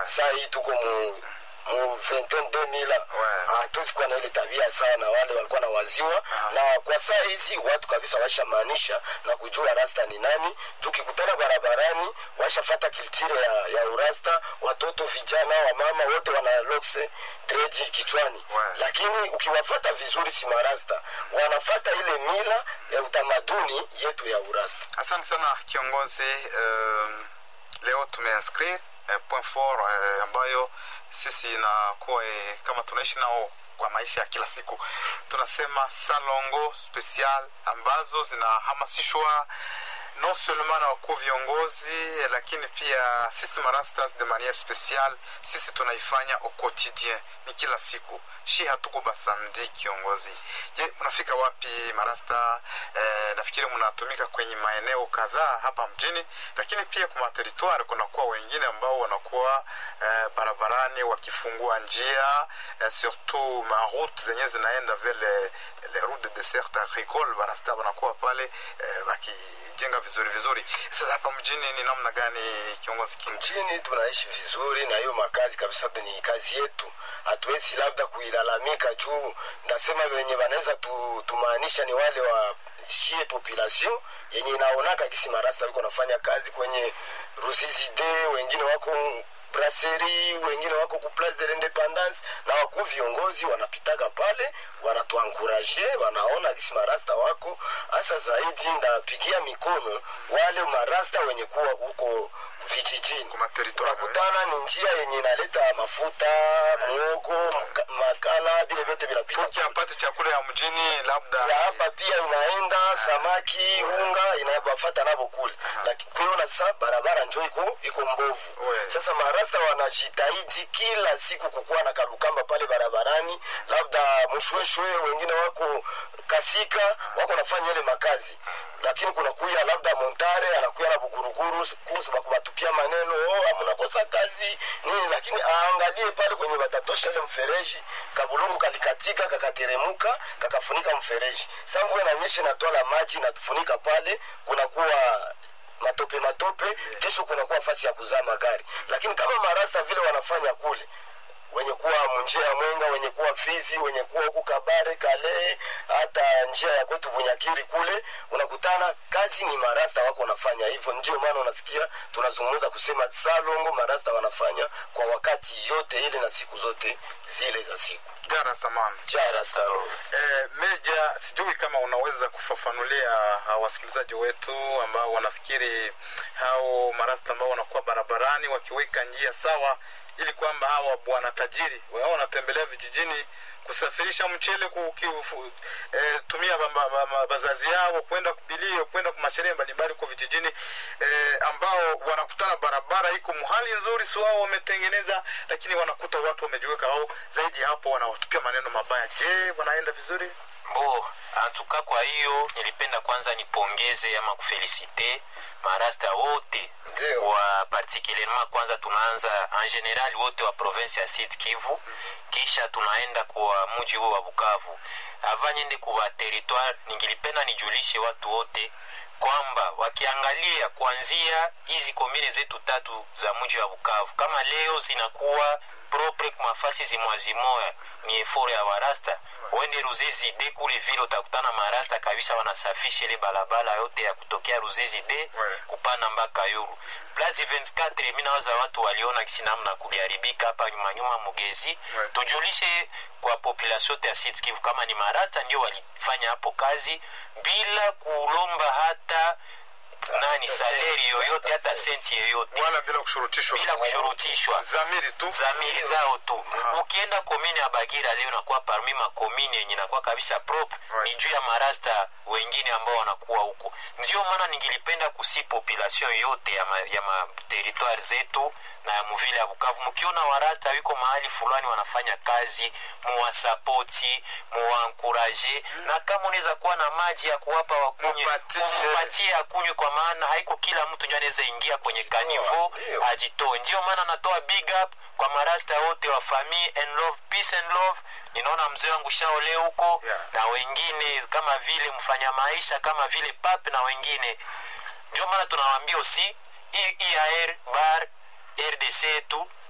saa hii tuko mu mu 22000 Ouais. hatuwezi kuwa na ile tabia sana wale walikuwa na waziwa na kwa saa hizi watu kabisa washamaanisha na kujua rasta ni nani tukikutana barabarani washafata kiltire ya, ya urasta watoto vijana wamama wote wana lokse dredi kichwani Ouais. lakini ukiwafata vizuri si marasta wanafata ile mila ya utamaduni yetu ya urasta asante sana kiongozi um, leo tumeinscrire eh, point fort eh, ambayo sisi inakuwa eh, kama tunaishi nao kwa maisha ya kila siku tunasema salongo special ambazo zinahamasishwa non seulement na wakuu viongozi eh, lakini pia sisi marastas de manière spéciale sisi tunaifanya au quotidien ni kila siku shi hatuko basandi kiongozi je mnafika wapi marasta eh, nafikiri mnatumika kwenye maeneo kadhaa hapa mjini lakini pia kwa materitoire kunakuwa wengine ambao wanakuwa eh, barabarani wakifungua njia eh, surtout maroute zenye zinaenda vers les, les routes de dessert agricole barasta wanakuwa pale eh, wakijenga vizuri vizuri sasa hapa mjini ni namna gani kiongozi king mjini tunaishi vizuri na hiyo makazi kabisa ni kazi yetu hatuwezi labda kuilalamika juu ndasema wenye wanaweza tu, tumaanisha ni wale wa shie population yenye inaonaka kisi marasta wiko nafanya kazi kwenye ruzizi de wengine wako brasserie wengine wako ku place de l'independance na wakuu viongozi wanapitaga pale wanatuankuraje wanaona kisi marasta wako hasa zaidi ndapigia mikono wale marasta wenye kuwa huko vijijini Kwa materitoire, unakutana ni njia yenye inaleta mafuta mwogo mka- makala vile vyote vinapita toki apate chakula ya mjini labda ya hapa pia inaenda samaki unga inabafata navo kule lakini kuiona sa barabara njo iko iko mbovu We. sasa marasta wanajitahidi kila siku kukuwa na kalukamba pale barabarani labda mshweshwe wengine wako kasika wako nafanya ile makazi lakini kuna kuya labda montare anakuya na buguruguru kusa bakubatupia maneno oh, mnakosa kazi nini lakini aangalie pale kwenye batatosha ile mfereji kabulungu kalikatika kakateremuka kakafunika mfereji sa mvua inanyesha inatwala maji inatufunika pale kunakuwa matope matope kesho kunakuwa fasi ya kuzaa magari lakini kama marasta vile wanafanya kule wenye kuwa munjia ya mwenga wenye kuwa fizi wenye kuwa huku kabare kale hata njia ya kwetu bunyakiri kule unakutana kazi ni marasta wako wanafanya hivyo ndio maana unasikia tunazungumza kusema salongo marasta wanafanya kwa wakati yote ile na siku zote zile za siku jara samani jara salongo Eh, Meja, sijui kama unaweza kufafanulia uh, wasikilizaji wetu ambao wanafikiri hao marasta ambao wanakuwa barabarani wakiweka njia sawa, ili kwamba hawa bwana tajiri wao wanatembelea vijijini kusafirisha mchele kukiufu, eh, tumia ba- ba- ba- ba- bazazi yao kwenda kubilio kwenda kwa masherehe mbalimbali huko vijijini eh, ambao wanakutana barabara iko muhali nzuri, si wao wametengeneza, lakini wanakuta watu wamejiweka wao zaidi hapo, wanawatupia maneno mabaya. Je, wanaenda vizuri? bo antuka kwa hiyo nilipenda kwanza nipongeze ama kufelisite marasta wote Ndio. wa particulierement kwanza tunaanza en general wote wa province ya Sud Kivu kisha tunaenda kwa mji huo wa Bukavu ava niende kuwa territoire ningilipenda nijulishe watu wote kwamba wakiangalia kuanzia hizi komine zetu tatu za mji wa Bukavu kama leo zinakuwa propre kwa mafasi zimwazimoya ni efore ya warasta wende Ruzizi de kule vile utakutana marasta kabisa wanasafisha ile balabala yote ya kutokea Ruzizi de Ouais. kupanda mpaka Yulu. Place 24 mimi nawaza watu waliona kisi namna kuliharibika hapa nyuma nyuma Mugezi. Ouais. Tujulishe kwa population yote ya Sud Kivu kama ni marasta ndio walifanya hapo kazi bila kulomba hata nani saleri yoyote hata senti yoyote wala bila kushurutishwa bila kushurutishwa zamiri tu zamiri zao tu ukienda komine ya bagira leo nakuwa parmi makomine yenye nakuwa kabisa prop Right. ni juu ya marasta wengine ambao wanakuwa huko ndio maana ningilipenda kusi population yote ya, ma, ya materitware zetu na ya muvile ya bukavu mkiona warasta wiko mahali fulani wanafanya kazi muwasapoti muwaankuraje na kama unaweza kuwa na maji ya kuwapa wakunywe Mupatie. mupatie akunywe kwa maana haiko kila mtu ndio anaweza ingia kwenye kanivo ndio. ajitoe ndio maana natoa big up kwa marasta wote wa famille and love peace and love ninaona mzee wangu shaole huko Yeah. na wengine kama vile mfanya maisha kama vile pap na wengine ndio maana tunawaambia usi iar bar rdc tu